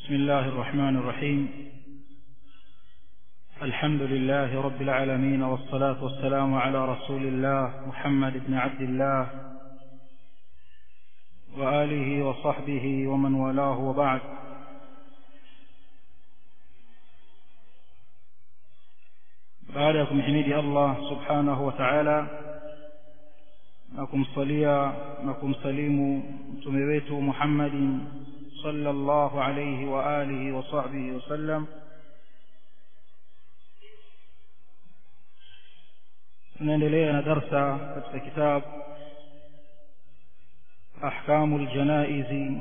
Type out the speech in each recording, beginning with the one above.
بسم الله الرحمن الرحيم الحمد لله رب العالمين والصلاة والسلام على رسول الله محمد بن عبد الله وآله وصحبه ومن والاه وبعد baada ya kumhimidi Allah subhanahu wa ta'ala na kumsalia na kumsalimu mtume wetu Muhammadin sallallahu alayhi wa alihi wa sahbihi wasallam tunaendelea na darsa katika kitabu أحكام الجنائز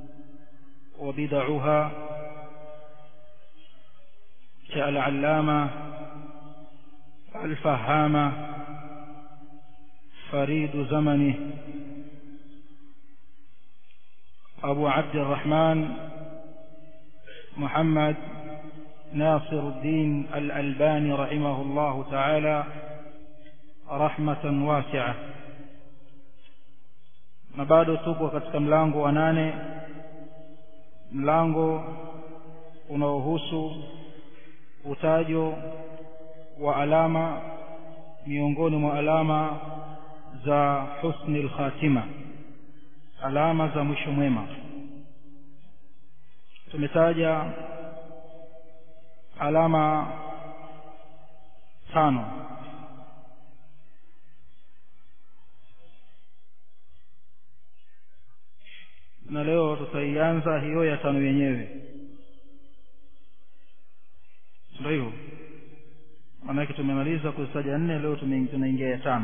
وبدعها كالعلامة الفهامة فريد زمنه أبو عبد الرحمن محمد ناصر الدين الألباني رحمه الله تعالى رحمة واسعة na bado tupo katika mlango wa nane mlango unaohusu utajo wa alama miongoni mwa alama za husni lkhatima alama za mwisho mwema tumetaja alama tano na leo tutaianza hiyo ya tano yenyewe ndio hivyo maanake tumemaliza kuzitaja nne leo tunaingia ya tano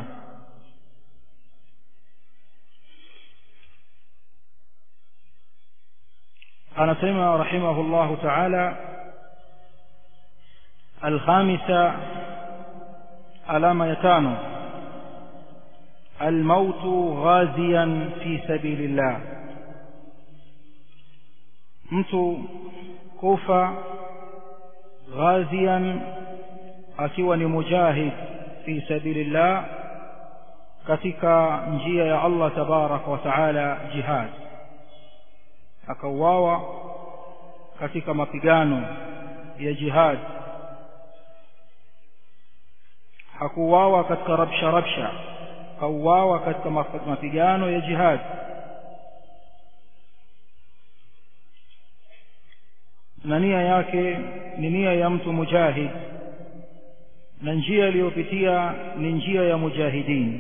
anasema rahimahu llahu taala alkhamisa alama ya tano almautu ghaziyan fi sabili llah mtu kufa ghazian akiwa ni mujahid fi sabilillah katika njia ya Allah tabaraka wa taala jihad akauawa katika mapigano ya jihad hakuuawa katika rabsha rabsha kauawa katika mapigano ya jihad na nia yake ni nia ya mtu mujahid na njia iliyopitia ni njia ya mujahidin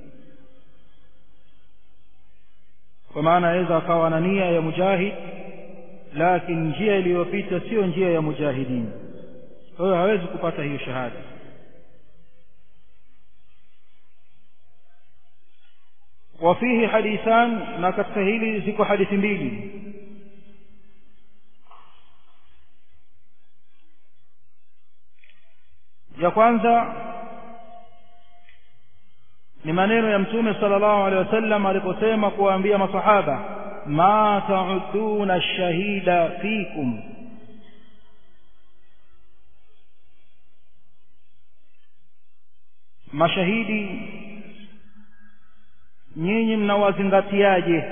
kwa maana aweza akawa na nia ya mujahid lakini njia iliyopita sio njia ya mujahidin kwa hiyo hawezi kupata hiyo shahada وفيه حديثان na katika hili ziko hadithi mbili ya kwanza ni maneno ya mtume sallallahu alaihi wasallam aliposema kuwaambia masahaba ma ta'uduna ash-shahida fikum mashahidi nyinyi mnawazingatiaje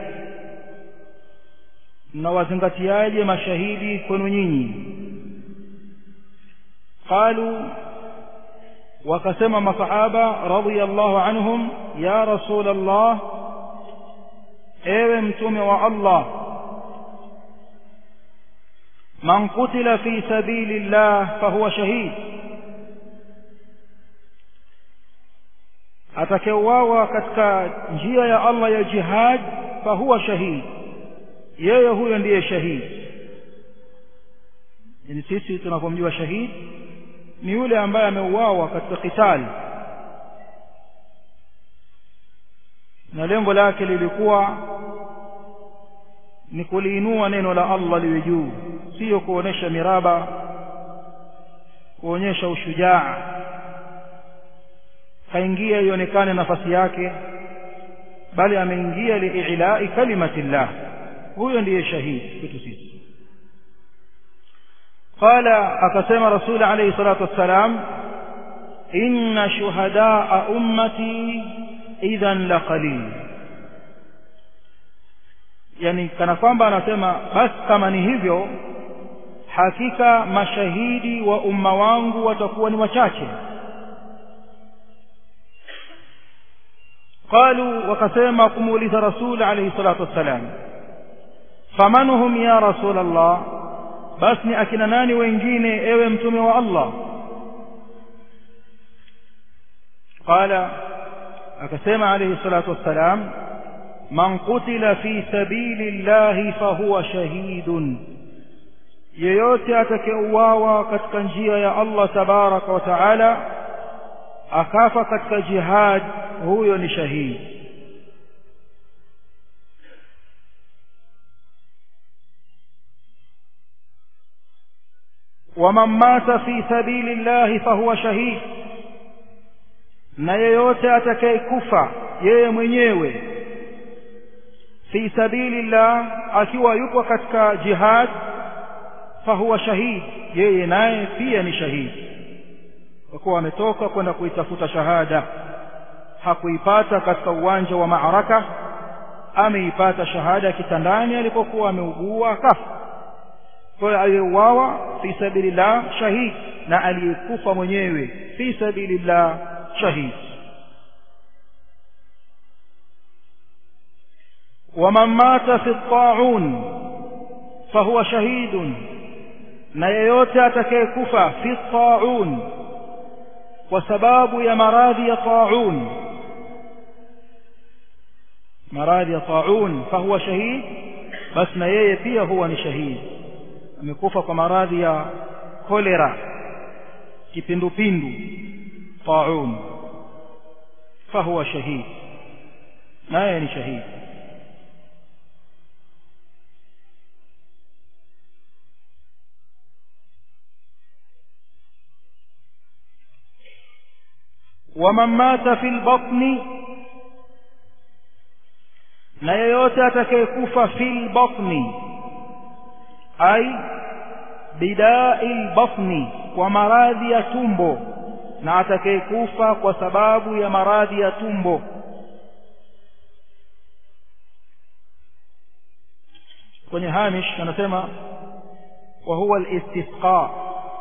mnawazingatiaje mashahidi kwenu nyinyi qalu wakasema masahaba radhiyallahu anhum ya rasul Allah ewe mtume wa Allah man qutila fi sabilillah fahuwa shahid atakeuawa katika njia ya Allah ya jihad fahuwa shahid yeye huyo ndiye shahid yani sisi tunapomjua shahid ni yule ambaye ameuawa katika kitali na lengo lake lilikuwa ni kuliinua neno la Allah liwe juu sio kuonesha miraba kuonyesha ushujaa kaingia ionekane nafasi yake bali ameingia liilai kalimatillah huyo ndiye shahidi kwetu sisi قال أقسم رسول عليه الصلاة والسلام إن شهداء أمتي إذا لقليل yani kana kwamba anasema basi kama ni hivyo hakika mashahidi wa umma wangu watakuwa ni wachache qalu wakasema kumuuliza rasul alayhi salatu wassalam faman hum ya rasul allah basi ni akina nani wengine ewe mtume wa allah qala akasema alayhi salatu wassalam man qutila fi sabili llahi fahuwa shahidun yeyote atakayeuawa katika njia ya Allah tabaraka wa taala akafa katika jihad huyo ni shahidi waman mata fi sabili llahi fahuwa shahid na yeyote atakayekufa yeye mwenyewe fi sabili llah akiwa yupo katika jihad fahuwa shahid yeye naye pia ni shahidi kwa kuwa ametoka kwenda kuitafuta shahada hakuipata katika uwanja wa maaraka ameipata shahada kitandani alipokuwa ameugua akafa kwa hiyo aliyeuawa fi sabilillah shahid na aliyekufa mwenyewe fi sabilillah shahid waman mata fi taun fahuwa shahidun na yeyote atakayekufa fi taun kwa sababu ya maradhi ya taun maradhi ya taun fahuwa shahid basi na yeye pia huwa ni shahidi amekufa kwa maradhi ya kolera kipindupindu taun fahuwa shahid naye ni shahidi ومن مات في البطن na yeyote atakayekufa fil batni ai bidai batni kwa maradhi ya tumbo na atakayekufa kwa sababu ya maradhi ya tumbo kwenye hamish anasema wa huwa al-istisqa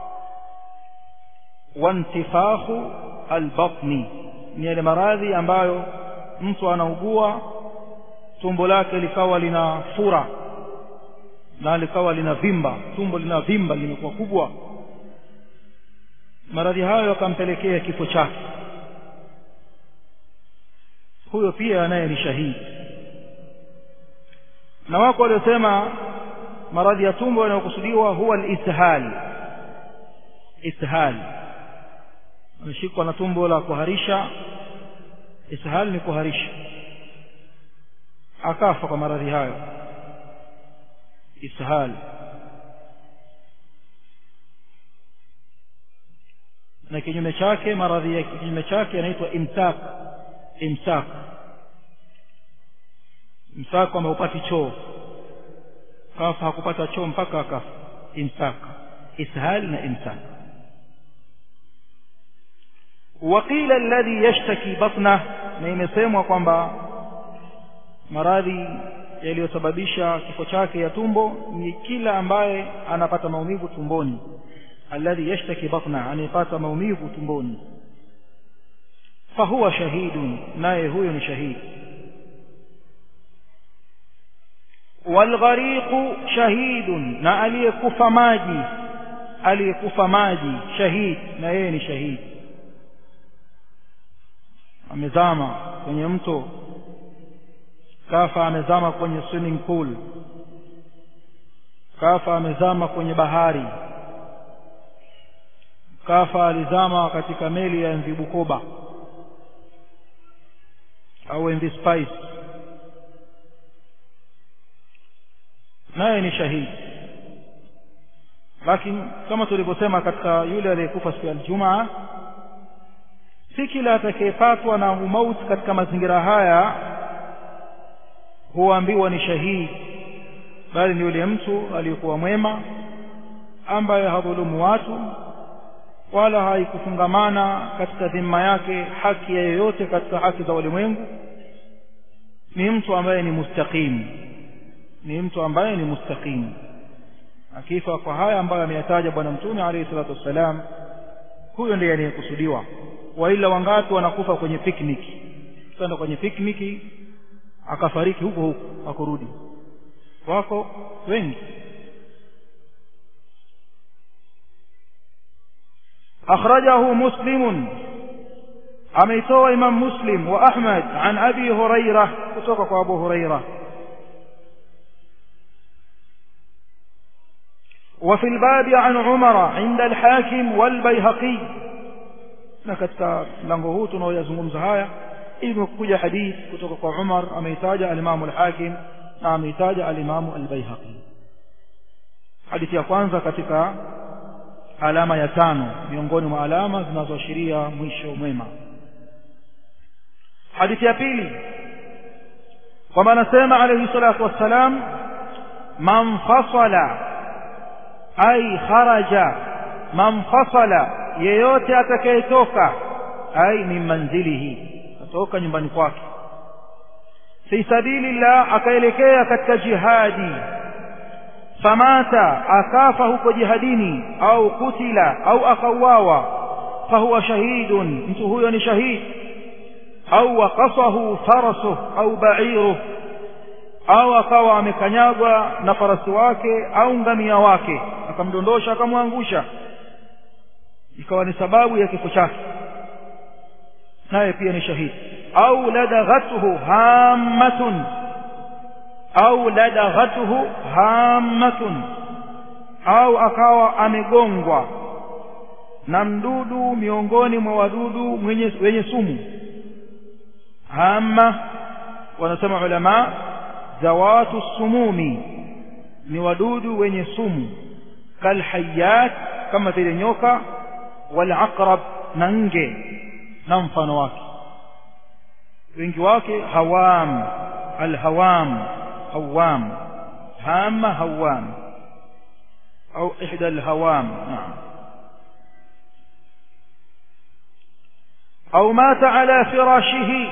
wa intifakhu albatni ni yale maradhi ambayo mtu anaugua tumbo lake likawa lina fura na likawa lina vimba tumbo lina vimba limekuwa kubwa maradhi hayo yakampelekea kifo chake huyo pia naye ni shahidi na wako waliosema maradhi ya tumbo yanayokusudiwa huwa al-ishal ishal ameshikwa na tumbo la kuharisha ishal ni kuharisha akafa kwa maradhi hayo ishal na kinyume chake maradhi ya kinyume chake yanaitwa imsak imsak imsak kwamba upati choo kafa hakupata choo mpaka akafa imsak ishal na imsak وقيل الذي يشتكي بطنه na imesemwa kwamba maradhi yaliyosababisha kifo chake ya tumbo ni kila ambaye anapata maumivu tumboni alladhi yashtaki batna anayepata maumivu tumboni fahuwa shahidun naye huyo ni shahidi walghariqu shahidun na aliyekufa maji aliyekufa maji shahid na yeye ni shahidi amezama kwenye mto kafa amezama kwenye swimming pool kafa amezama kwenye bahari kafa alizama katika meli ya MV Bukoba au MV Spice naye ni shahidi lakini kama tulivyosema katika yule aliyekufa siku ya Ijumaa si kila atakayepatwa na umauti katika mazingira haya huambiwa ni shahidi bali ni yule mtu aliyekuwa mwema ambaye hadhulumu watu wala haikufungamana katika dhima yake haki ya yoyote katika haki za ulimwengu ni mtu ambaye ni mustaqim ni mtu ambaye ni mustaqim akifa kwa haya ambayo ameyataja bwana mtume alayhi salatu wassalam huyo ndiye anayekusudiwa waila wangapi wanakufa kwenye picnic kwenda kwenye picnic akafariki huko huko akurudi wako wengi أخرجه مسلم أميتو إمام مسلم وأحمد عن أبي هريرة كتوكك أبو هريرة وفي الباب عن عمر عند الحاكم والبيهقي نكتك لنغهوتنا ويزمون زهايا إذن كجا حديث كتوكك عمر أميتاج الإمام الحاكم أميتاج الإمام البيهقي حديث يقوانza katika alama ya tano miongoni mwa alama zinazoashiria mwisho mwema hadithi ya pili kwamba anasema alayhi salatu wassalam man fasala ay kharaja man fasala yeyote atakayetoka ay min manzilihi atoka nyumbani kwake fi sabilillah akaelekea katika jihadi famata akafa huko jihadini au kutila au akauawa fahuwa shahidun mtu huyo ni shahid au waqasahu farasuh au ba'iruh au akawa amekanyagwa na farasi wake au ngamia wake akamdondosha akamwangusha ikawa ni sababu ya kifo chake naye pia ni shahidi au ladaghathu hammatun au ladaghathu hammatun au akawa amegongwa na mdudu miongoni mwa wadudu mwenye wenye sumu hamma wanasema ulama zawatu sumumi ni wadudu wenye sumu kalhayat kama vile nyoka walaqrab na nge na mfano wake wengi wake hawam alhawam hawam hama hawam au ihda alhawam naam au mata ala firashihi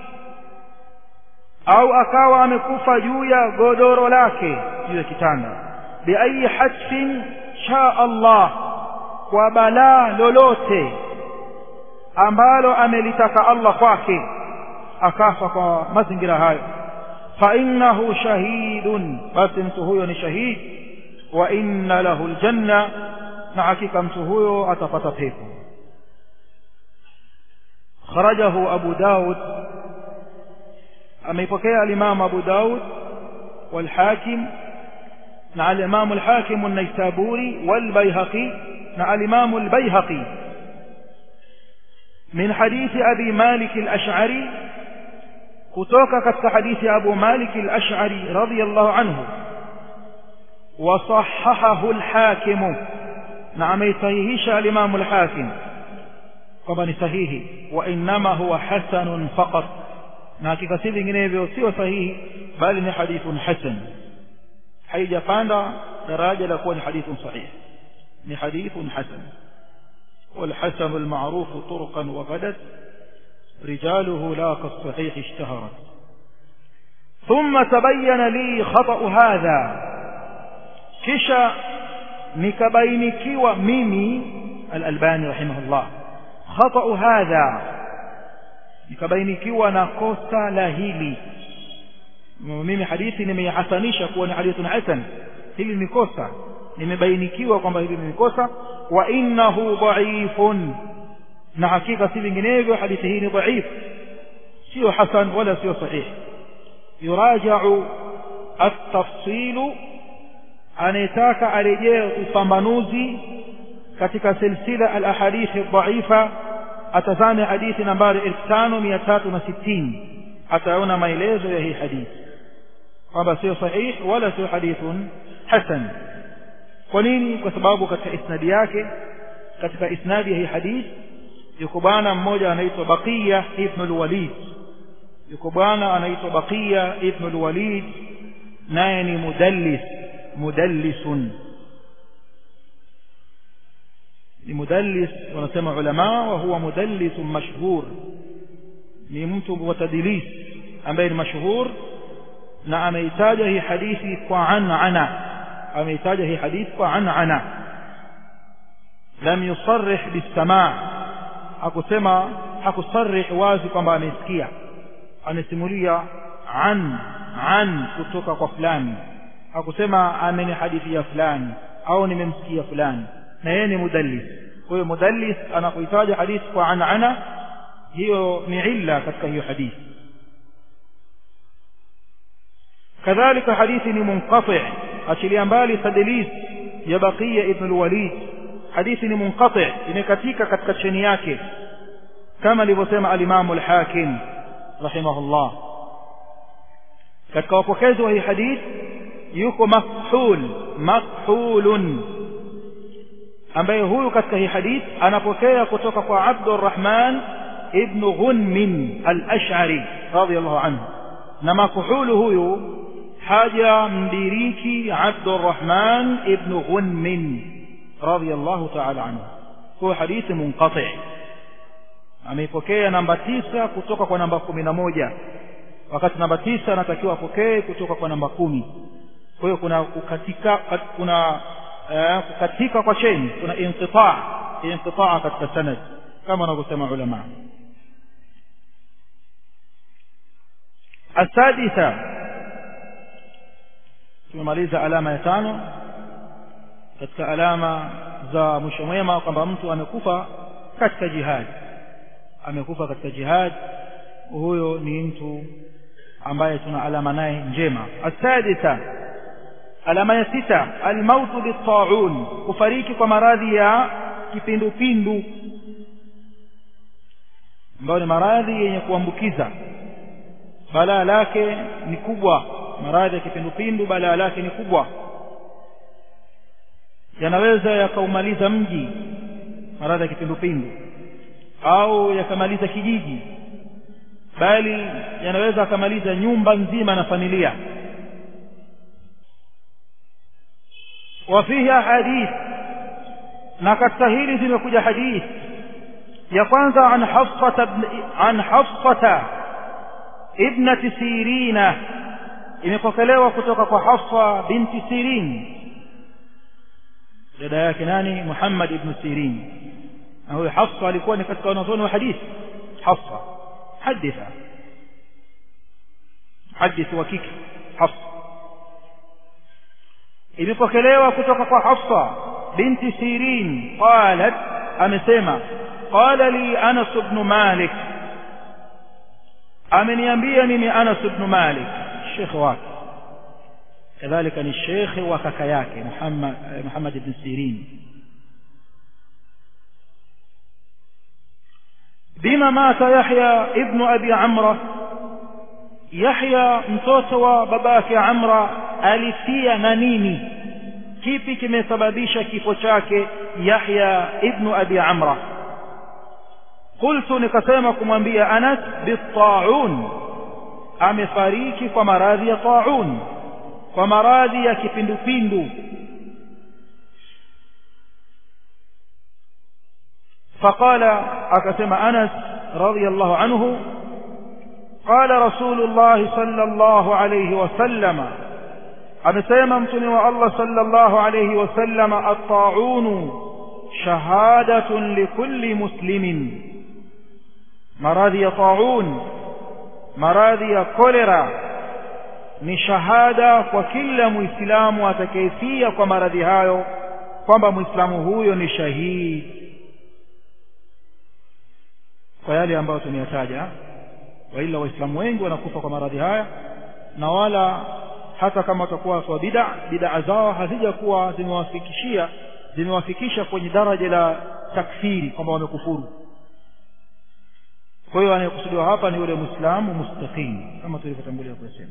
au akawa amekufa juu ya godoro lake juu ya kitanda biayi hatfin sha Allah kwa balaa lolote ambalo amelitaka Allah kwake akafa kwa mazingira hayo fa innahu shahidun basi mtu huyo ni shahid wa inna lahu aljanna na hakika mtu huyo atapata pepo kharajahu abu daud ameipokea al-imam abu daud والحاكم مع الإمام الحاكم النيسابوري والبيهقي مع الإمام البيهقي من حديث أبي مالك الأشعري كتوك كتك حديث أبو مالك الأشعري رضي الله عنه وصححه الحاكم نعم يصحيحش الإمام الحاكم طبعا صحيح وإنما هو حسن فقط na hakika si vinginevyo sio sahihi bali ni hadithun hasan haijapanda daraja la kuwa ni hadithun sahih ni hadithun hasan والحسن المعروف طرقا وغدت رجاله لا كالصحيح اشتهرت ثم تبين لي خطأ هذا كشا نكبينكي ميمي الألباني رحمه الله خطأ هذا nikabainikiwa na kosa la hili mimi hadithi nimeihasanisha kuwa ni hadithun hasan hili ni kosa nimebainikiwa kwamba hili ni kosa wa innahu dhaifun na hakika si vinginevyo hadithi hii ni dhaif sio hasan wala sio sahih yuraja'u at-tafsil anayetaka arejee upambanuzi katika silsila al-ahadithi dhaifa atazame hadithi nambari 5360 ataona maelezo ya hii hadithi kwamba sio sahih wala sio hadithun hasan kwa nini kwa sababu katika isnadi yake katika isnadi ya hii hadithi yuko bwana mmoja anaitwa Baqiya ibn al-Walid yuko bwana anaitwa Baqiya ibn al-Walid naye ni mudallis mudallisun ni mudallis wanasema ulama wa huwa mudallis mashhur ni mtu wa tadlis ambaye ni mashhur na ameitaja hii hadithi kwa anana ameitaja hii hadith kwa an'ana lam yusarrih bisamaa hakusema hakusarrih wazi kwamba amesikia amesimulia an an kutoka kwa fulani hakusema amenihadithia fulani au nimemsikia fulani na yeye ni mudallis kwa hiyo mudallis anapoitaja hadithi kwa an'ana hiyo ni illa katika hiyo hadithi kadhalika hadithi ni munqati achilia mbali tadlis ya baqiya ibn al-walid hadithi ni munqati imekatika katika cheni yake kama alivyosema al-imam al-hakim rahimahullah katika wapokezi wa hii hadith yuko makhul makhulun ambaye huyu katika hii hadith anapokea kutoka kwa Abdurrahman ibn Ghunmin al-Ash'ari radiyallahu anhu na makuhulu huyu haja mdiriki Abdurrahman ibn Ghunmin radiyallahu ta'ala anhu kwa hadithi munqati ameipokea namba tisa kutoka kwa namba kumi na moja wakati namba tisa anatakiwa apokee kutoka kwa namba kumi kwa hiyo kuna kukatika kuna uh, kukatika kwa cheni kuna inqitaa inqitaa katika sanad kama wanavyosema ulama السادسة tumemaliza alama ya tano katika alama za mwisho mwema kwamba mtu amekufa katika jihad amekufa katika jihad huyo ni mtu ambaye tuna alama naye njema asadisa alama ya sita almautu bitaun kufariki kwa maradhi ya kipindupindu ambayo ni maradhi yenye kuambukiza balaa lake ni kubwa maradhi ya kipindupindu balaa lake ni kubwa yanaweza yakaumaliza mji maradhi ya kipindupindu au yakamaliza kijiji bali yanaweza akamaliza nyumba nzima na familia وفيه حديث na katika hili zimekuja hadith ya kwanza an hafsata an hafsata ibnati sirina imepokelewa kutoka kwa hafsa binti sirin dada yake nani muhammad ibn sirin na huyo hafsa alikuwa ni katika wanazuoni wa hadith hafsa haditha hadithi wa kike hafsa imepokelewa kutoka kwa hafsa binti sirin qalat amesema qala li anas ibn malik ameniambia mimi anas ibn malik shekhe wake kadhalika ni shekhe wa kaka yake muhammad muhammad ibn sirin bima mata yahya ibn abi amra yahya mtoto wa babake amra alifia na nini kipi kimesababisha kifo chake yahya ibnu abi amra qultu nikasema kumwambia anas bitaun amefariki kwa maradhi ya taun kwa maradhi ya kipindupindu فقال أكسم أنس رضي الله عنه قال رسول الله صلى الله عليه وسلم amesema mtume wa Allah sallallahu alayhi wasallam at-ta'un shahadatun likulli muslimin maradhi ya ta'un maradhi ya kolera ni shahada kwa kila muislamu atakayefia kwa maradhi hayo kwamba muislamu huyo ni shahidi kwa yale ambayo tumeyataja waila waislamu wengi wanakufa kwa maradhi haya na wala hata kama watakuwa watu wa bid'a bid'a zao hazijakuwa zimewafikishia zimewafikisha kwenye daraja la takfiri kwamba wamekufuru kwa hiyo anayekusudiwa hapa ni yule muislamu mustaqim kama tulivyotangulia kusema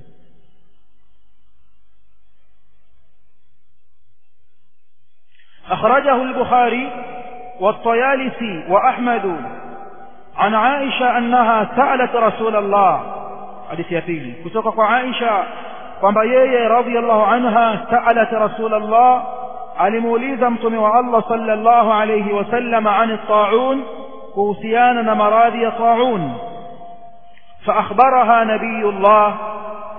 أخرجه البخاري والطيالسي وأحمد عن عائشة أنها سألت رسول الله حديث يفيلي كتوك عائشة kwamba yeye radhiallahu anha saalat rasulallah alimuuliza mtume wa Allah sallallahu alayhi wasallam an taun kuhusiana na maradhi ya taun فأخبرها نبي الله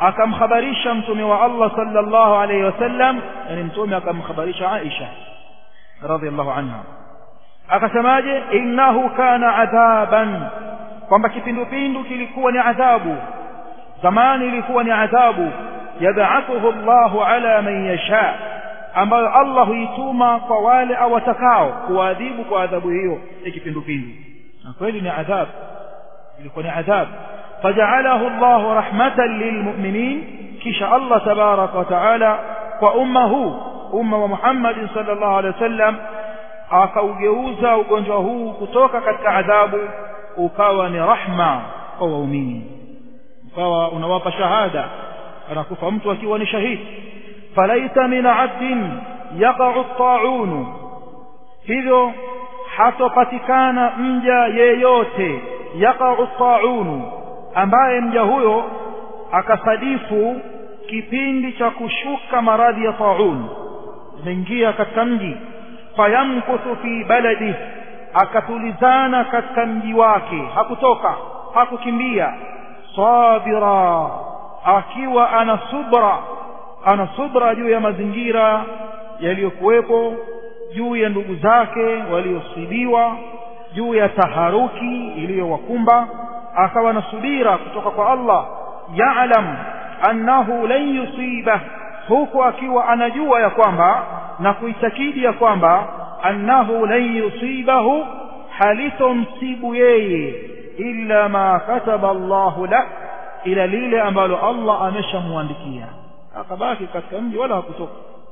akamkhabarisha mtume wa Allah sallallahu alayhi wasallam yani mtume akamkhabarisha Aisha radhiallahu anha akasemaje innahu kana adhaban kwamba kipindupindu kilikuwa ni adhabu zamani ilikuwa ni adhabu yab'athuhu Allahu ala man yasha ambayo Allah huituma kwa wale awatakao kuadhibu kwa adhabu hiyo ya kipindupindu na kweli ni adhabu ilikuwa ni adhabu faja'alahu Allahu rahmatan lilmu'minin kisha Allah tabaraka wa taala kwa umma huu umma wa Muhammad sallallahu alaihi wasallam akaugeuza ugonjwa huu kutoka katika adhabu ukawa ni rahma kwa waumini ukawa unawapa shahada anakufa mtu akiwa ni shahidi falaita min abdin yaqa'u at-ta'un hivyo hatopatikana mja yeyote yaqa'u at-ta'un ambaye mja huyo akasadifu kipindi cha kushuka maradhi ya ta'un imeingia katika mji fayamkuthu fi baladi akatulizana katika mji wake hakutoka hakukimbia sabira akiwa ana subra ana subra juu ya mazingira yaliyokuwepo juu ya ndugu zake waliosibiwa juu ya taharuki iliyowakumba akawa na subira kutoka kwa Allah ya'lam annahu lan yusiba huku akiwa anajua ya kwamba na kuitakidi ya kwamba annahu lan yusibahu halitomsibu yeye illa ma kataba Allahu la ila lile ambalo Allah ameshamwandikia akabaki katika mji wala hakutoka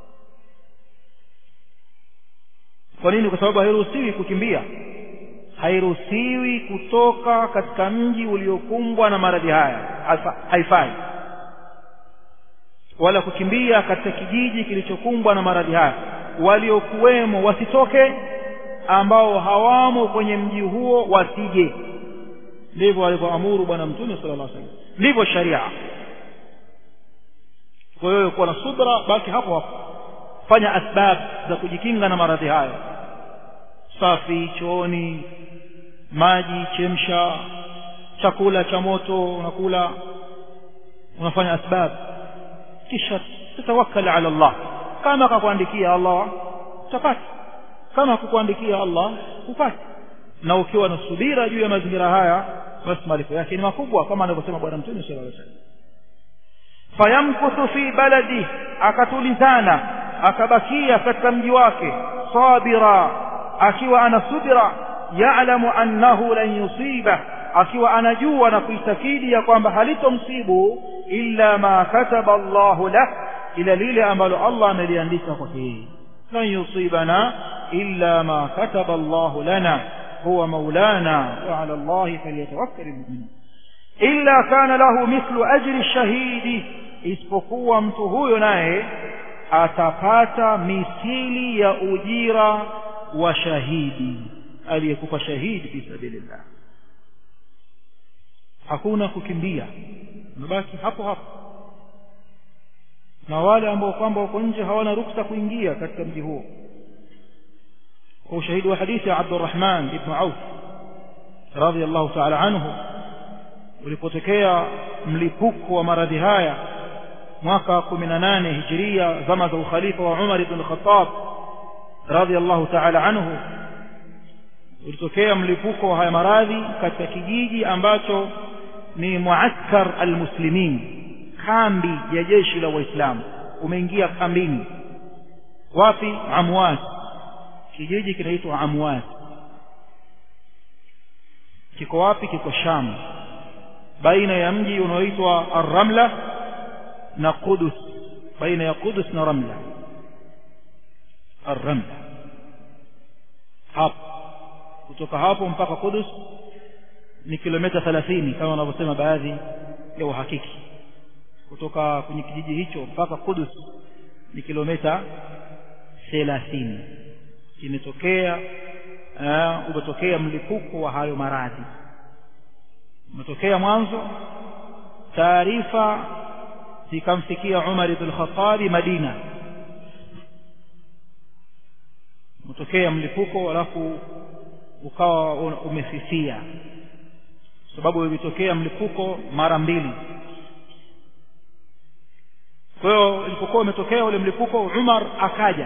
kwa nini kwa sababu hairuhusiwi kukimbia hairuhusiwi kutoka katika mji uliokumbwa na maradhi haya haifai wala kukimbia katika kijiji kilichokumbwa na maradhi haya waliokuwemo wasitoke ambao hawamo kwenye mji huo wasije ndivyo alivyoamuru bwana mtume sallallahu alaihi wasallam ndivyo sharia kwa hiyo kuwa na subra baki hapo hapo fanya asbab za kujikinga na maradhi hayo safi chooni maji chemsha chakula cha moto unakula unafanya asbab kisha tatawakkal ala Allah kama akakuandikia Allah utapata kama kukuandikia Allah upate na ukiwa na subira juu ya mazingira haya basi malipo yake ni makubwa kama anavyosema bwana mtume sallallahu alaihi wasallam fayamkuthu fi baladi akatulizana akabakia katika mji wake sabira akiwa ana subira ya'lamu annahu lan yusiba akiwa anajua na kuitakidi ya kwamba halitomsibu illa ma kataba Allahu lah ila lile ambalo Allah ameliandika kwake yeye lan yusibana illa ma kataba Allahu lana huwa maulana wa ala Allah falyatawakkal almu'min illa kana lahu mithlu ajri shahidi isipokuwa mtu huyo naye atapata mithili ya ujira wa shahidi aliyekufa shahidi fi sabilillah hakuna kukimbia unabaki hapo hapo na wale ambao kwamba wako nje hawana ruksa kuingia katika mji huo kwa ushahidi wa hadithi ya Abdurrahman ibn Auf radhiyallahu ta'ala anhu ulipotokea mlipuko wa maradhi haya mwaka 18 hijiria zama za ukhalifa wa Umar ibn Khattab radhiyallahu ta'ala anhu ulitokea mlipuko wa haya maradhi katika kijiji ambacho ni muaskar almuslimin kambi ya jeshi la waislamu umeingia kambini wapi amwat kijiji kinaitwa amwat kiko wapi kiko sham baina ya mji unaoitwa ar-ramla na qudus baina ya qudus na ramla ar-ramla hapo kutoka hapo mpaka qudus ni kilomita 30 kama wanavyosema baadhi ya uhakiki kutoka kwenye kijiji hicho mpaka Kudus ni kilomita 30 imetokea uh, umetokea mlipuko wa hayo maradhi umetokea mwanzo taarifa zikamfikia Umar ibn Khattab Madina umetokea mlipuko alafu ukawa umefifia sababu ilitokea mlipuko mara mbili kwa hiyo ilipokuwa umetokea ule mlipuko Umar akaja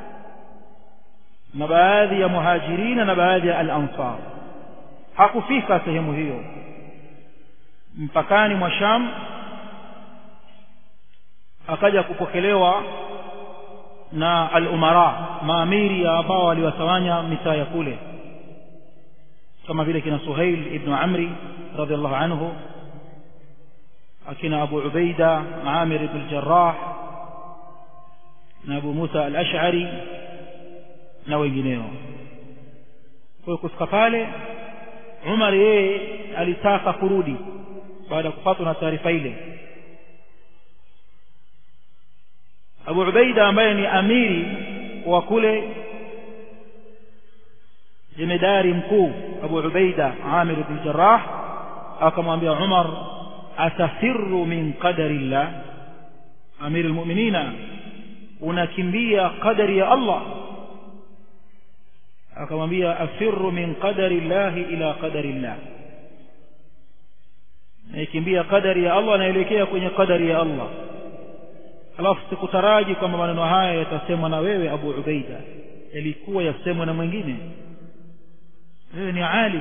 na baadhi ya muhajirina na baadhi ya al-ansar hakufika sehemu hiyo mpakani mwa Sham akaja kupokelewa na al-umara maamiri ambao waliwatawanya mitaa ya kule kama vile kina Suhail ibn Amri radhiallahu anhu akina Abu Ubaida Amir ibn Jarrah na Abu Musa al-Ash'ari na wengineo kwa hiyo kufika pale Umar yeye alitaka kurudi baada ya kupatwa na taarifa ile Abu Ubaida ambaye ni amiri wa kule jemedari mkuu Abu Ubaida Amir ibn Jarrah akamwambia Umar atafirru min qadari Allah amir almu'minina unakimbia qadari ya Allah akamwambia afirru min qadari Allah ila qadari Allah naikimbia qadari ya Allah naelekea kwenye qadari ya Allah alafu sikutaraji kwamba maneno haya yatasemwa na wewe Abu Ubaida yalikuwa yasemwa na mwingine wewe ni alim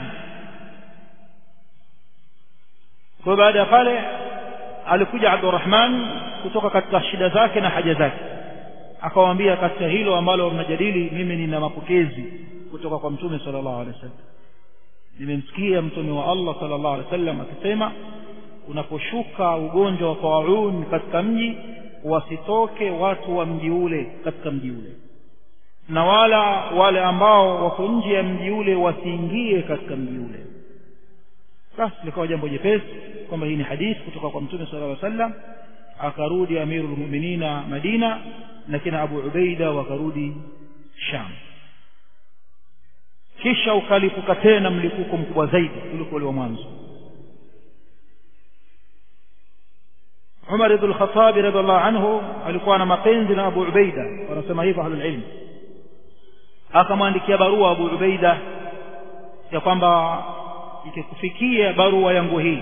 kwa baada ya pale alikuja Abdurrahman kutoka katika shida zake na haja zake akawaambia katika hilo ambalo mnajadili mimi nina mapokezi kutoka kwa mtume sallallahu alaihi wasallam nimemsikia mtume wa Allah sallallahu alaihi wasallam akisema unaposhuka ugonjwa wa taun katika mji wasitoke watu wa mji ule katika mji ule na wala wale ambao wako nje ya mji ule wasiingie katika mji ule basi likawa jambo jepesi kwamba hii ni hadithi kutoka kwa mtume sallallahu alaihi wasallam akarudi amirul mu'minina Madina na kina Abu Ubaida wakarudi Sham kisha ukalipuka tena mlipuko mkubwa zaidi kuliko ule wa mwanzo Umar ibn al-Khattab radhiallahu anhu alikuwa na mapenzi na Abu Ubaida wanasema hivyo ahlul ilm akamwandikia barua Abu Ubaida ya kwamba ikikufikia barua yangu hii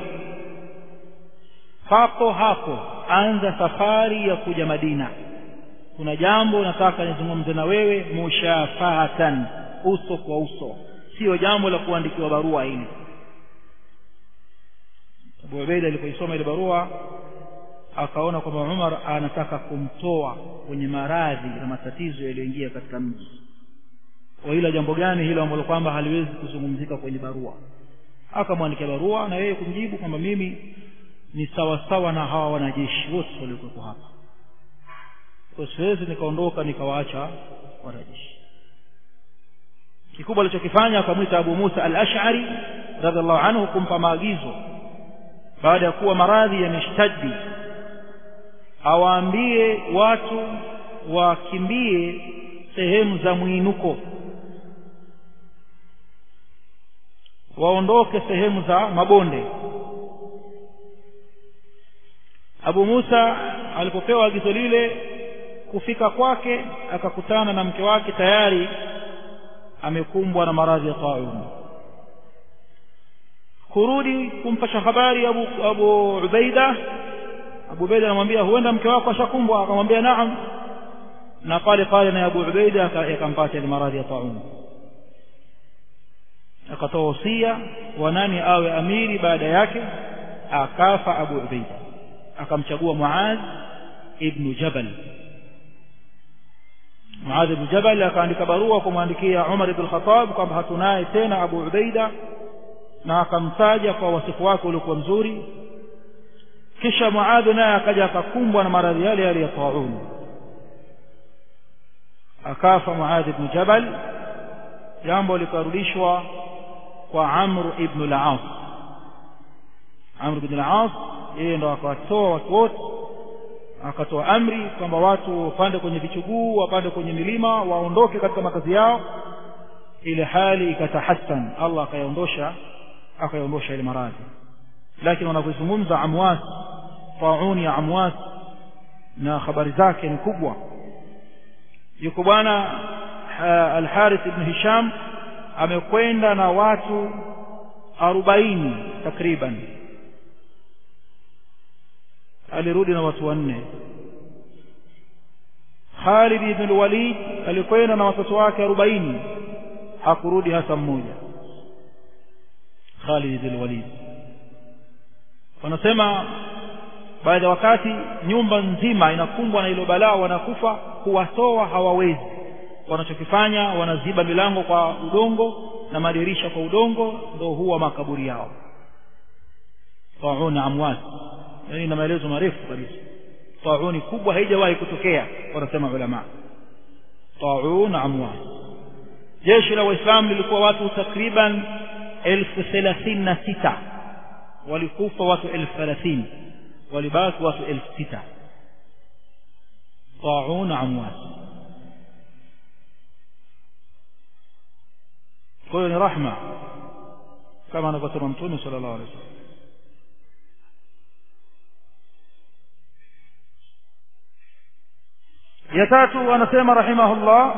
papo hapo anza safari ya kuja Madina kuna jambo nataka nizungumze na wewe mushafahatan uso kwa uso sio jambo la kuandikiwa barua hili Abu Ubaida alipoisoma ile barua akaona kwamba Umar anataka kumtoa kwenye maradhi na matatizo yaliyoingia katika mji kwa hilo jambo gani hilo ambalo kwamba haliwezi kuzungumzika kwenye barua akamwandikia barua na yeye kumjibu kwamba mimi ni sawa sawa na hawa wanajeshi wote waliokuwepo hapa kwa siwezi nikaondoka nikawaacha wanajeshi kikubwa alichokifanya akamwita Abu Musa al-Ash'ari radhiallahu anhu kumpa maagizo baada ya kuwa maradhi yameshtadi awaambie watu wakimbie sehemu za mwinuko waondoke sehemu za mabonde Abu Musa alipopewa agizo lile kufika kwake akakutana na mke wake tayari amekumbwa na maradhi ya taun kurudi kumpasha habari Abu, Abu Ubaida Abu Ubaida anamwambia huenda mke wako ashakumbwa akamwambia naam na pale pale na Abu Ubaida yakampata ile maradhi ya taun akatoa wasia wa nani awe amiri baada yake akafa Abu Ubaida akamchagua Muadh ibn Jabal Muadh ibn Jabal akaandika barua kumwandikia Umar ibn Khattab kwamba hatunaye tena Abu Ubaida na akamtaja kwa wasifu wake uliokuwa mzuri kisha Muadh naye akaja akakumbwa na maradhi yale yale ya taun akafa Muadh ibn Jabal jambo likarudishwa kwa Amr ibn al-As Amr ibn al-As yeye ndo akawatoa watu wote akatoa amri kwamba watu wapande kwenye vichuguu wapande kwenye milima waondoke katika makazi yao ile hali ikatahassan Allah akayaondosha akayaondosha ile maradhi lakini wanavyozungumza amwas tauni ya amwas na habari zake ni kubwa yuko bwana al-Harith ibn Hisham amekwenda na watu arobaini takriban alirudi na watu wanne Khalid ibn al-Walid alikwenda na watoto wake 40 hakurudi hata mmoja Khalid ibn al-Walid wanasema baada ya wakati nyumba nzima inakumbwa na hilo balaa wanakufa kuwatoa hawawezi wanachokifanya wanaziba milango kwa udongo na madirisha kwa udongo ndio huwa makaburi yao taun amwat yani na maelezo marefu kabisa tauni kubwa haijawahi kutokea wanasema ulama taun amwat jeshi la waislamu lilikuwa watu takriban elfu thelathini na sita walikufa watu elfu thelathini walibaki watu elfu sita taun amwat kwa hiyo ni rahma kama anavyosema mtume sallallahu alaihi wasallam ya tatu anasema rahimahullah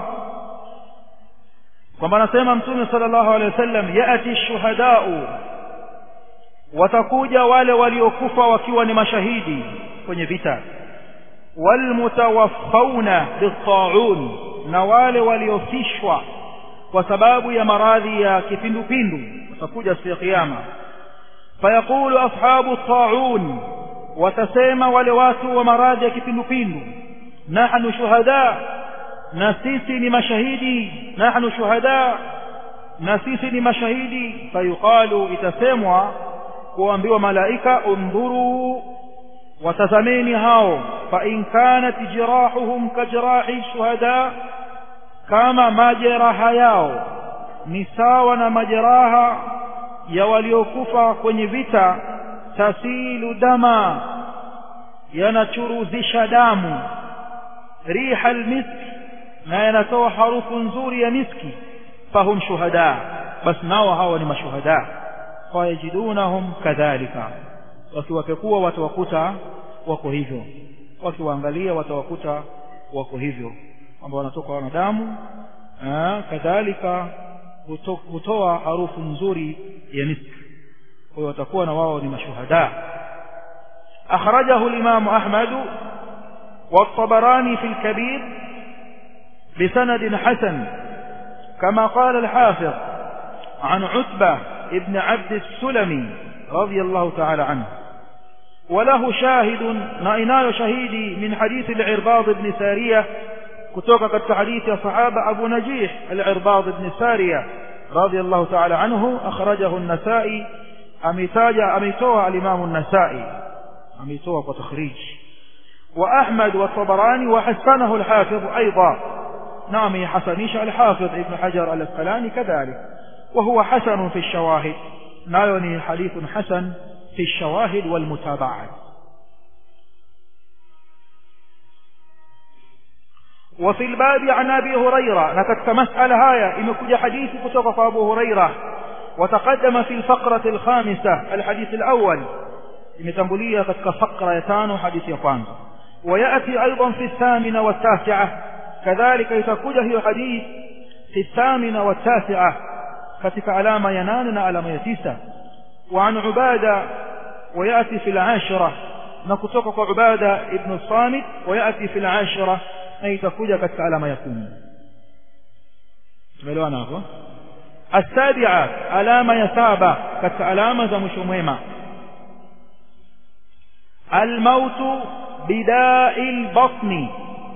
kwamba anasema mtume sallallahu alaihi wasallam yati shuhadau watakuja wale waliokufa wakiwa ni mashahidi kwenye vita walmutawaffawna bittaun na wale waliofishwa kwa sababu ya maradhi ya kipindupindu watakuja siku ya kiyama fayaqulu ashabu taun watasema wale watu wa maradhi ya kipindupindu nahnu shuhada na sisi ni mashahidi nahnu shuhada na sisi ni mashahidi fayuqalu itasemwa kuambiwa malaika undhuru watazameni hao fa in kanat jirahuhum kajrahi shuhada kama majeraha yao ni sawa na majeraha ya waliokufa kwenye vita tasilu dama yanachuruzisha damu riha almisk na yanatoa harufu nzuri ya miski fahum shuhada bas nao hawa ni mashuhada fayajidunahum kadhalika wakiwapekua watawakuta wako hivyo wakiwaangalia watawakuta wako hivyo kwamba wanatoka wanadamu kadhalika hutoa harufu nzuri ya miski kwa hiyo watakuwa na wao ni mashuhada akhrajahu al-imam ahmad والطبراني في الكبير بسند حسن كما قال الحافظ عن عتبة ابن عبد السلمي رضي الله تعالى عنه وله شاهد نائناي شهيدي من حديث العرباض بن سارية كتوك قد حديث صحابة أبو نجيح العرباض بن سارية رضي الله تعالى عنه أخرجه النسائي أميتاج أميتوها الإمام النسائي أميتوها وتخريج وأحمد والطبراني وحسنه الحافظ أيضا نعم حسنيش الحافظ ابن حجر الأسقلاني كذلك وهو حسن في الشواهد نايوني حديث حسن في الشواهد والمتابعات وفي الباب عن أبي هريرة نكتك مسألة هاية إمكج حديث كتوك أبو هريرة وتقدم في الفقرة الخامسة الحديث الأول إمتنبلية كتك فقرة يتان حديث يقان ويأتي أيضا في الثامنة والتاسعة كذلك يتكج هي حديث في الثامنة والتاسعة كتك علامة يناننا علامة يتيسة وعن عبادة ويأتي في العاشرة نكتوك عبادة ابن الصامت ويأتي في العاشرة na itakuja katika alama ya kumi tumeelewana hapo السابعة alama ya saba katika alama za mwisho mwema الموت بداء البطن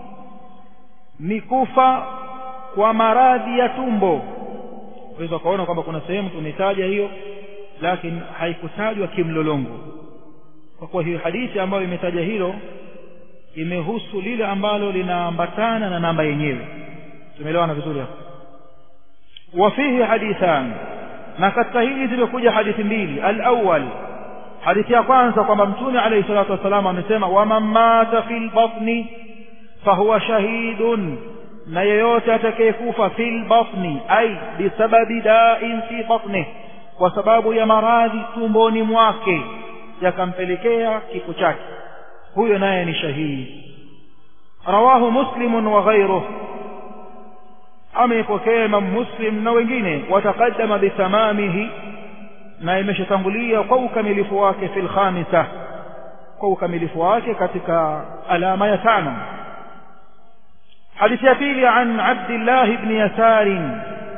mikufa kwa maradhi ya tumbo unaweza kuona kwamba kuna sehemu tumetaja hiyo lakini haikutajwa kimlolongo kwa kuwa hiyo hadithi ambayo imetaja hilo imehusu lile ambalo linaambatana na namba yenyewe tumeelewana vizuri hapo wafihi hadithan na katika hili zimekuja hadithi mbili al-awwal hadithi ya kwanza kwamba mtume alayhi salatu wasallam amesema waman mata fil batni fahuwa shahidun na yeyote atakayekufa fil batni ay bisababi da'in fi batni kwa sababu ya maradhi tumboni mwake yakampelekea kifo chake huyo naye ni shahidi rawahu muslim wa ghayruh amepokea imam muslim na wengine wataqaddama bithamamihi na imeshatangulia kwa ukamilifu wake fil khamisa kwa ukamilifu wake katika alama ya tano hadithi ya pili an abdillah ibn yasar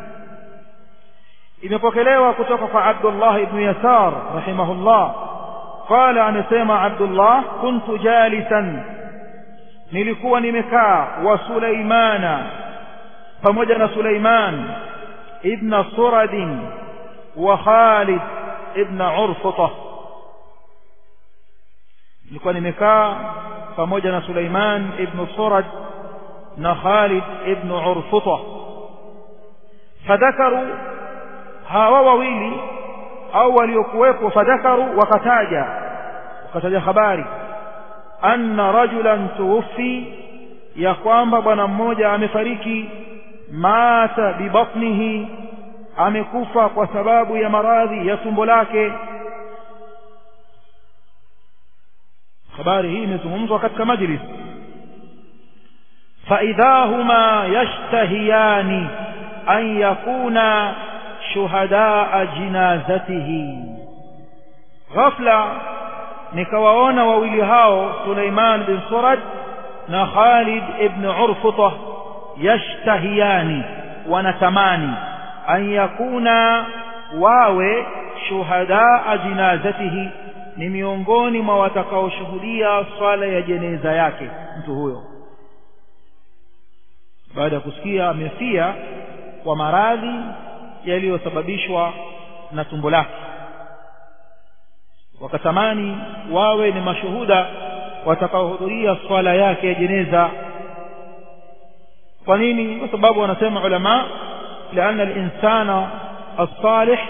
imepokelewa kutoka kwa abdullah ibn yasar rahimahullah qala amesema abdullah kuntu jalisan nilikuwa nimekaa wa sulaimana pamoja na suleiman ibn suradin wa khalid ibn urfuta nilikuwa nimekaa pamoja na suleiman ibn surad na khalid ibn urfuta fadhakaru hawa wawili au waliokuwepo fadhakaru wakataja wakataja habari anna rajulan tuwfi ya kwamba bwana mmoja amefariki mata bibatnihi amekufa kwa sababu ya maradhi ya tumbo lake habari hii imezungumzwa katika majlis فإذا هما يشتهيان أن يكونا شهداء جنازته غفلة nikawaona wawili hao Suleiman bin Surad na Khalid ibn Urfuta yashtahiyani wanatamani an yakuna wawe shuhadaa jinazatihi ni miongoni mwa watakaoshuhudia swala ya jeneza yake mtu huyo baada ya kusikia amefia kwa maradhi yaliyosababishwa na tumbo lake wakatamani wawe ni mashuhuda watakaohudhuria swala yake ya jeneza kwa nini kwa sababu wanasema ulama لأن الإنسان الصالح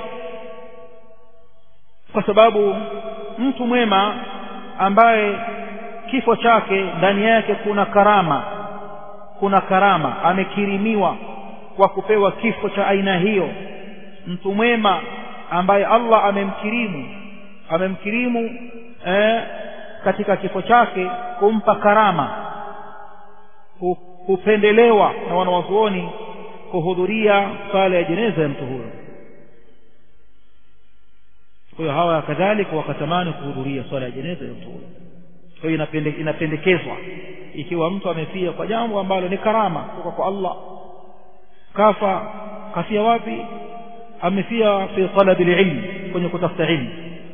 kwa sababu mtu mwema ambaye kifo chake ndani yake kuna karama kuna karama amekirimiwa kwa kupewa kifo cha aina hiyo mtu mwema ambaye Allah amemkirimu amemkirimu eh, katika kifo chake kumpa karama hupendelewa na wanawazuoni kuhudhuria sala ya jeneza ya mtu huyo kwa hiyo hawa kadhalika wakatamani kuhudhuria swala ya jeneza ya mtu huyo kwa hiyo inapendekezwa ikiwa mtu amefia kwa jambo ambalo ni karama kutoka kwa Allah kafa kafia wapi amefia fi talabi ilm kwenye kutafuta ilmu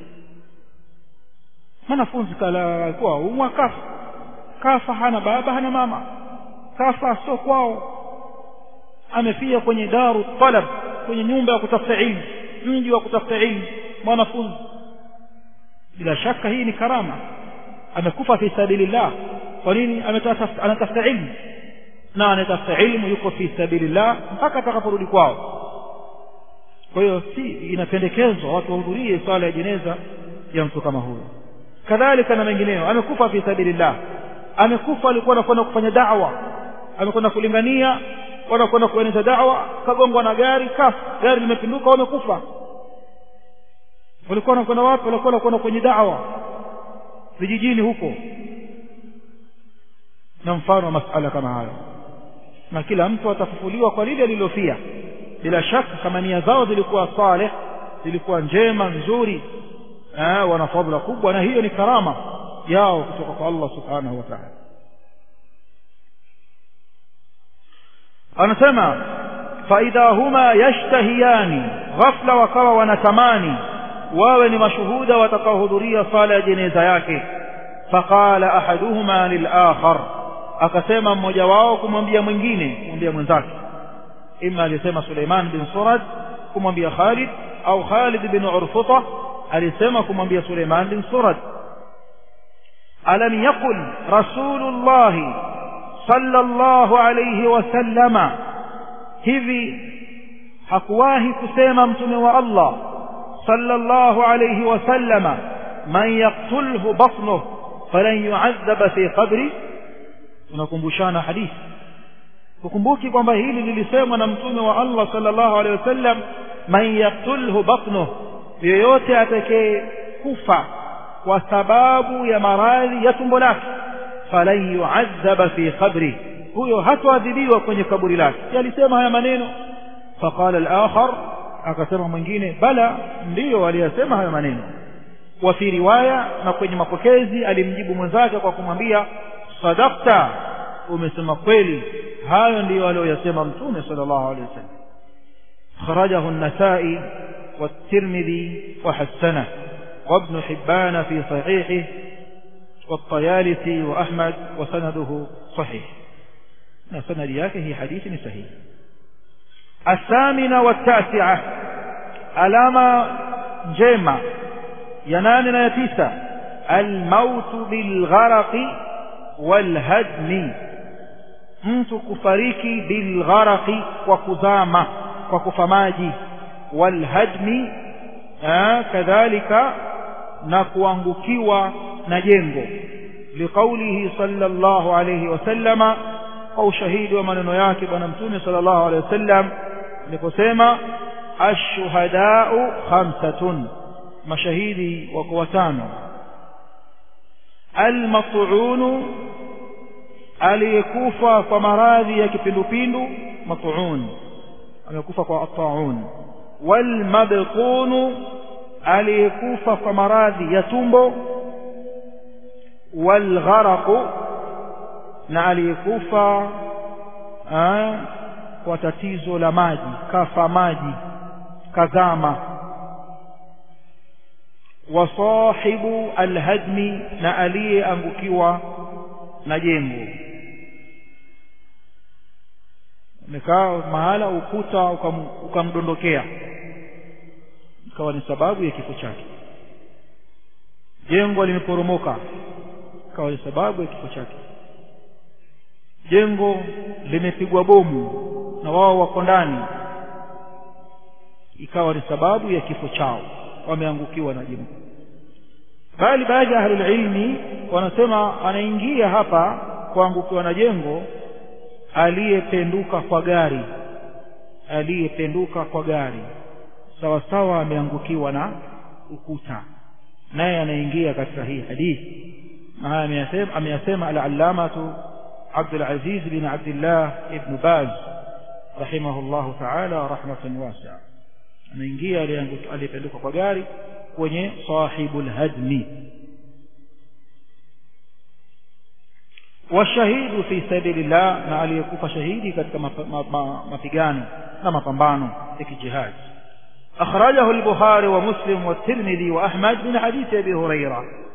mwanafunzi kala alikuwa umwa kafa kafa hana baba hana mama kafa sio kwao amefia kwenye daru talab kwenye nyumba ya kutafuta ilmu mji wa kutafuta ilmu mwanafunzi bila shaka hii ni karama amekufa fi sabilillah kwa nini anatafuta ilmu na anatafuta ilmu yuko fi sabilillah mpaka atakaporudi kwao kwa hiyo si inapendekezwa watu wahudhurie swala ya jeneza ya mtu kama huyo kadhalika na mengineyo amekufa fi sabilillah amekufa alikuwa anakwenda kufanya da'wa amekwenda kulingania wanakwenda kueneza da'wa kagongwa na gari kafa gari limepinduka wamekufa walikuwa wanakwenda wapi walikuwa wanakwenda kwenye da'wa vijijini huko na mfano wa masala kama hayo na kila mtu atafufuliwa kwa lile alilofia bila shaka kama nia zao zilikuwa saleh zilikuwa njema nzuri eh, wana fadhila kubwa na hiyo ni karama yao kutoka kwa Allah subhanahu wa ta'ala anasema faidha huma yashtahiyani ghafla wakawa wanatamani wawe ni mashuhuda watakaohudhuria sala ya jeneza yake faqala ahaduhuma lilakhar akasema mmoja wao kumwambia mwingine kumwambia mwenzake ima alisema Suleiman bin Surad kumwambia Khalid au Khalid bin Urfuta alisema kumwambia Suleiman bin Surad alam yaqul rasulullah sallallahu alayhi wasallama hivi hakuwahi kusema mtume wa Allah sallallahu alayhi wasallama man yaqtulhu batnuhu falan yu'adhab fi qabri tunakumbushana hadithi ukumbuki kwamba hili lilisemwa na mtume wa Allah sallallahu alaihi wasallam man yaqtulhu batnuhu yeyote atakaye kufa kwa sababu ya maradhi ya tumbo lake falan yu'adhaba fi qabri huyo hatoadhibiwa kwenye kaburi lake alisema haya maneno faqala al-akhar akasema mwingine bala ndiyo aliyasema haya maneno wa fi riwaya na kwenye mapokezi alimjibu mwenzake kwa kumwambia sadaqta umesema kweli hayo ndiyo aliyoyasema mtume sallallahu alaihi wasallam خرجه النسائي والترمذي وحسنه وابن حبان في صحيحه والطيالسي وأحمد وسنده صحيح سند ياكه حديث صحيح الثامنة والتاسعة علامة جيمة ينامنا يتيسة الموت بالغرق والهدم mtu kufariki bilgharaqi kwa kuzama kwa kufa maji walhadmi kadhalika na kuangukiwa na jengo liqaulihi sallallahu alayhi wasallama kwa ushahidi wa maneno yake bwana mtume sallallahu alayhi wasallam aliposema ashuhadau khamsatun mashahidi wako watano almat'unu aliyekufa kwa maradhi ya kipindupindu mat'un amekufa kwa at-ta'un walmabqunu aliyekufa kwa maradhi ya tumbo walgharaqu na aliyekufa kwa tatizo la maji kafa maji kazama wasahibu alhadmi na aliyeangukiwa na jengo umekaa mahala ukuta ukamdondokea ikawa ni sababu ya kifo chake jengo limeporomoka ikawa ni sababu ya kifo chake jengo limepigwa bomu na wao wako ndani ikawa ni sababu ya kifo chao wameangukiwa na jengo bali baadhi ya ahlul ilmi wanasema anaingia hapa kuangukiwa na jengo aliyependuka kwa gari aliyependuka kwa gari sawa sawa ameangukiwa na ukuta naye anaingia katika hii hadithi na haya ameyasema ameyasema al-allamatu Abdul Aziz bin Abdullah ibn Baz rahimahullahu ta'ala rahmatan wasi'a anaingia aliyependuka kwa gari kwenye sahibul hadmi washahidu fi sabilillah na aliyekufa shahidi katika mapigano na mapambano ya kijihad akhrajahu al-bukhari wa muslim wa tirmidhi wa ahmad min hadith abi hurairah